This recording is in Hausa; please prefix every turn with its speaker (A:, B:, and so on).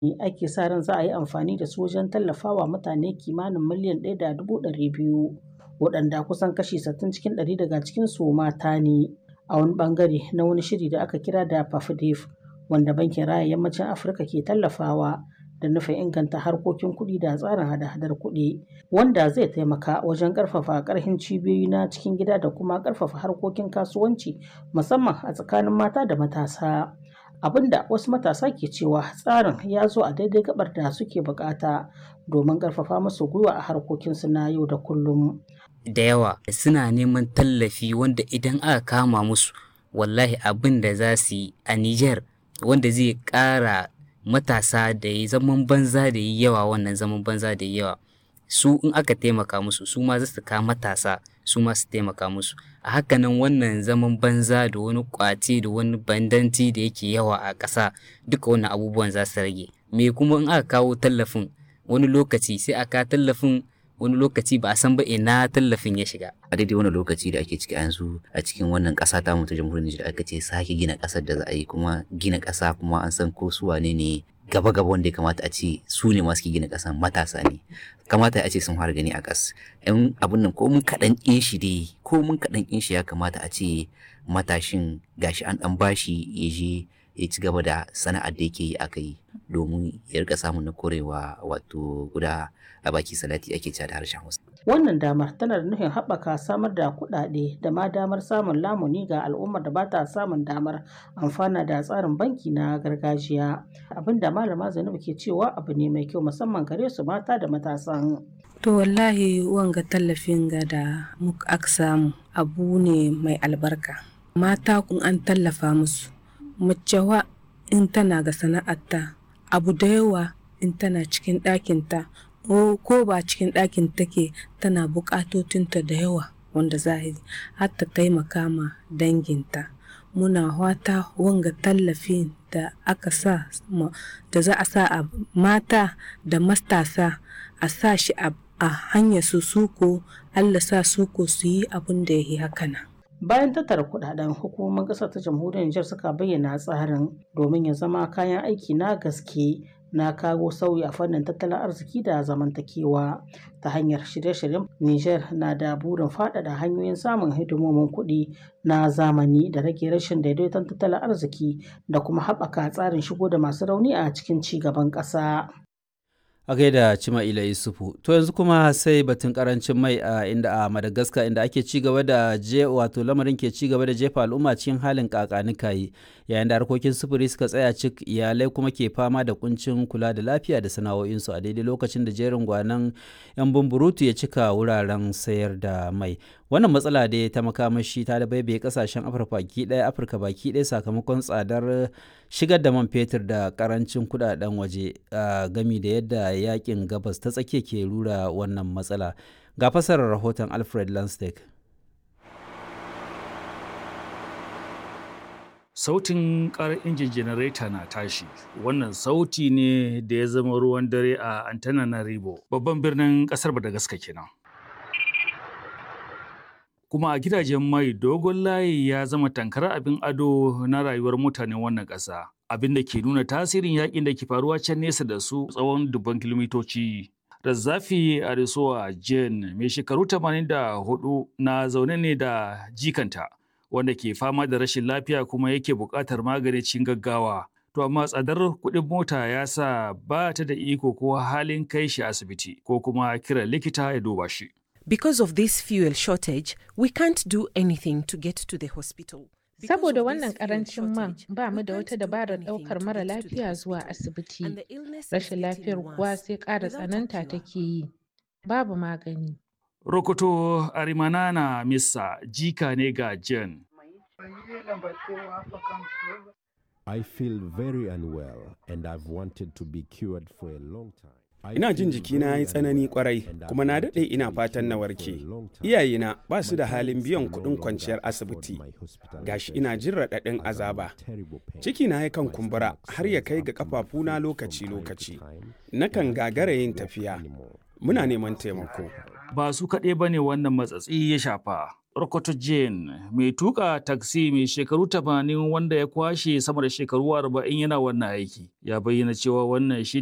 A: ake sa ran za a yi amfani da su wajen tallafawa mutane kimanin miliyan ɗaya da dubu ɗari biyu waɗanda kusan kashi sittin cikin ɗari daga cikinsu mata ne a wani ɓangare na wani shiri da aka kira da PAFDEF wanda bankin raya yammacin Afirka ke tallafawa da nufin inganta harkokin kuɗi da tsarin hada-hadar kuɗi wanda zai taimaka wajen ƙarfafa ƙarfin cibiyoyi na cikin gida da kuma ƙarfafa harkokin kasuwanci musamman a tsakanin mata da matasa. abinda wasu matasa ke cewa tsarin ya zo a daidai gabar da suke bukata domin ƙarfafa musu gwiwa a harkokinsu na yau da kullum.
B: da yawa suna neman tallafi wanda idan aka kama musu wallahi abin da za su yi a Nijar wanda zai ƙara matasa da yi zaman banza da yi yawa wannan zaman banza da yi yawa su in aka taimaka musu su ma za su ka matasa su ma su taimaka musu a hakanan wannan zaman banza da wani kwace da wani bandanci da yake yawa a ƙasa duka wannan abubuwan za su rage me kuma in aka kawo tallafin wani lokaci sai aka tallafin wani lokaci ba a san ba ina tallafin ya shiga.
C: A daidai wani lokaci da ake ciki yanzu a cikin wannan ƙasa ta mu ta jamhuriyar Nijar aka ce sake gina ƙasar da za a yi kuma gina ƙasa kuma an san ko su wane ne gaba gaba wanda ya kamata a ce su ne masu gina ƙasan matasa ne kamata a ce sun fara gani a ƙas yan abun nan ko mun kaɗan ƙin shi dai ko mun kaɗan ƙin shi ya kamata a ce matashin gashi an ɗan bashi ya je ya ci gaba da sana'ar da yake yi aka yi domin ya rika samun na korewa wato guda a baki salati ake cewa da harshen Hausa.
A: Wannan damar tana da nufin haɓaka samar da kuɗaɗe da ma damar samun lamuni ga al'ummar da ba ta samun damar amfana da tsarin banki na gargajiya. Abin da malama Zainabu ke cewa abu ne mai kyau musamman gare su mata da matasan.
D: To wallahi wanga tallafin ga da muka aka samu abu ne mai albarka. Mata kun an tallafa musu. Macewa in tana ga sana'arta abu da yawa in tana cikin ɗakinta ko ba cikin ɗakin take tana buƙatotinta da yawa wanda zahiri har ta taimaka ma danginta muna wata wanga tallafin da aka sa da za a sa a mata da matasa a sa shi a hanyar su suko allah sa suko su yi abin da ya yi hakana
A: bayan tattara kudaden hukumomin kasar ta jamhuriyar Nijar suka bayyana tsarin domin ya zama kayan aiki na gaske na kawo sauyi a fannin tattalin arziki da zamantakewa ta hanyar shirye-shiryen Nijar na da burin faɗaɗa hanyoyin samun hidimomin kuɗi na zamani da rage rashin daidaiton tattalin arziki da kuma haɓaka tsarin shigo da masu rauni a cikin ci gaban ƙasa.
E: a gaida Cima'ila Yusufu. To yanzu kuma sai batun karancin mai a inda a Madagascar inda ake ci gaba da je wato lamarin ke ci gaba da jefa al'umma cikin halin kakanikayi yayin da harkokin sufuri suka tsaya cik iyalai kuma ke fama da kuncin kula da lafiya da sana'o'insu a daidai lokacin da jerin gwanan yan bumburutu ya cika wuraren sayar da mai. Wannan matsala dai ta makamashi ta da baibaye kasashen Afirka baki ɗaya Afirka baki ɗaya sakamakon tsadar shigar da man fetur da karancin kudaden waje gami da yadda yakin gabas ta tsakiya ke rura wannan matsala ga fasarar rahoton alfred lanstek
F: sautin karar injin janareta na tashi wannan sauti ne da ya zama ruwan dare a antananarivo babban birnin kasar madagascar kenan kuma a gidajen mai dogon layi ya zama tankar abin ado na rayuwar mutanen wannan ƙasa abin da ke nuna tasirin yakin da ke faruwa can nesa da su tsawon dubban kilomitoci. Razzafi Arisoa Jane mai shekaru 84 na zaune ne da jikanta wanda ke fama da rashin lafiya kuma yake buƙatar magani cikin gaggawa. To amma tsadar kuɗin mota ya sa ba ta da iko ko halin kai shi asibiti ko kuma kiran likita ya duba shi.
G: Because of this fuel shortage, we can't do anything to get to the hospital.
H: Saboda wannan karancin man ba mu da wata dabarar ɗaukar mara lafiya zuwa asibiti. Rashin lafiyar kuwa sai ƙara tsananta take yi. Babu magani.
F: Rokoto Arimanana Missa jika ne ga Jen.
I: I feel very unwell and I've wanted to be cured for a long time.
J: Ina jin jikina ya yi tsanani kwarai kuma na daɗe ina fatan na warke. Iyayena ba su da halin biyan kuɗin kwanciyar asibiti. Gashi ina jin raɗaɗin azaba. Cikina yakan kumbura har ya kai ga ƙafafuna lokaci-lokaci. Nakan gagara yin tafiya. Muna neman taimako.
F: Ba su kaɗai ba ne wannan matsatsi ya shafa. Rokoto Jane mai tuka taksi mai shekaru 80 wanda ya kwashe sama da shekaru 40 yana wannan aiki ya bayyana cewa wannan shi